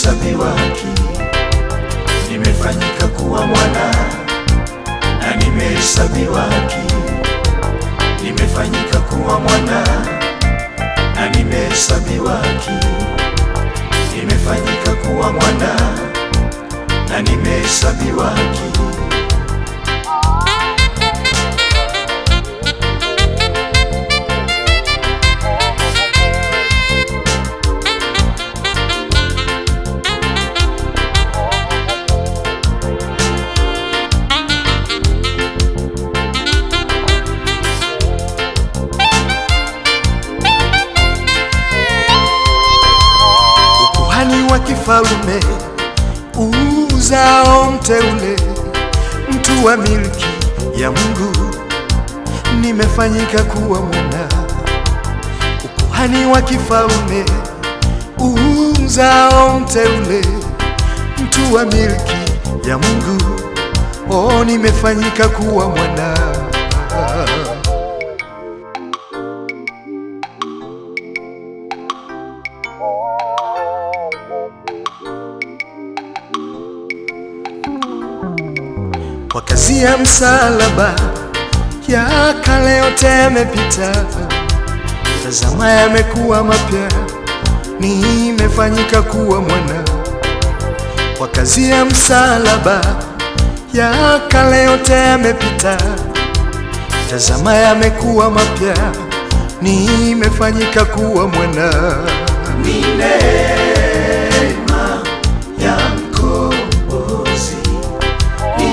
nimehesabiwa haki, nimefanyika kuwa mwana na nimehesabiwa haki, nimefanyika kuwa mwana na nimehesabiwa haki, nimefanyika kuwa mwana na nimehesabiwa haki. ukuhani wa kifalme uzao mteule, mtu wa milki ya Mungu, nimefanyika kuwa mwana. Ukuhani wa kifalme uzao mteule, mtu wa milki ya Mungu, oh, nimefanyika kuwa mwana. Kwa kazi ya msalaba ya kale yote yamepita, tazama yamekuwa mapya, nimefanyika kuwa mwana. Kwa kazi ya msalaba ya kale yote yamepita, tazama yamekuwa mapya, nimefanyika kuwa mwana. Ni neema ya mkombozi, ni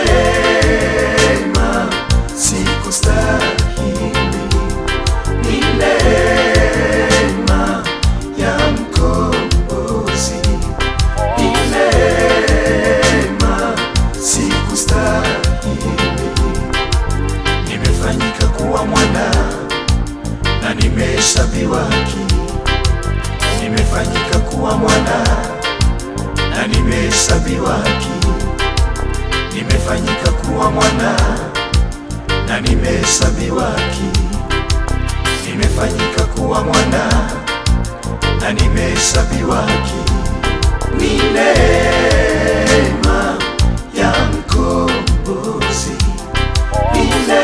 neema, sikustahili. Ni neema ya mkombozi, ni neema, sikustahili. Nimefanyika kuwa mwana na nimehesabiwa haki nimefanyika kuwa mwana na nimehesabiwa haki, nimefanyika kuwa mwana na nimehesabiwa haki, nimefanyika kuwa mwana na nimehesabiwa haki. Ni neema ya mkombozi, ni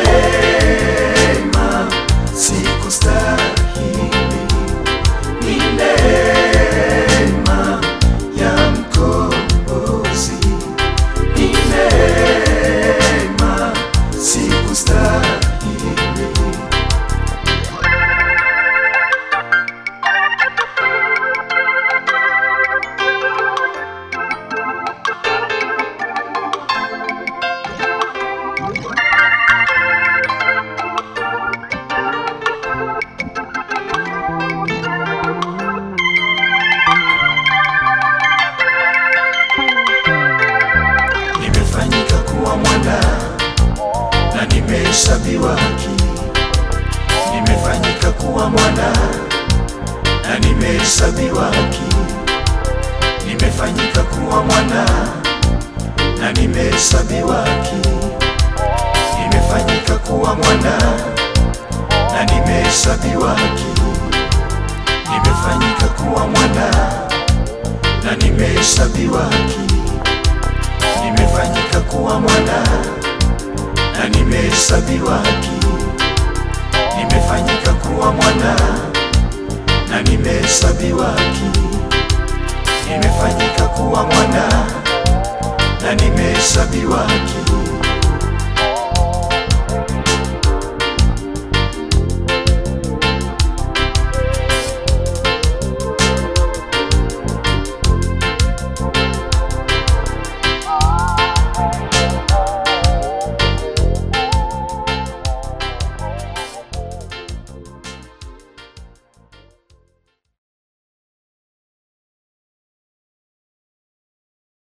neema, sikustahili ni neema ya mkombozi, ni neema, sikustahili. Nimefanyika kuwa mwana na nimehesabiwa haki, nimefanyika kuwa mwana na nimehesabiwa haki, nimefanyika kuwa mwana na nimehesabiwa haki, nimefanyika kuwa mwana na nimehesabiwa haki, nimefanyika kuwa mwana na nimehesabiwa haki nimefanyika kuwa mwana na nimehesabiwa haki, nimefanyika kuwa mwana na nimehesabiwa haki, nimefanyika kuwa mwana na nimehesabiwa haki,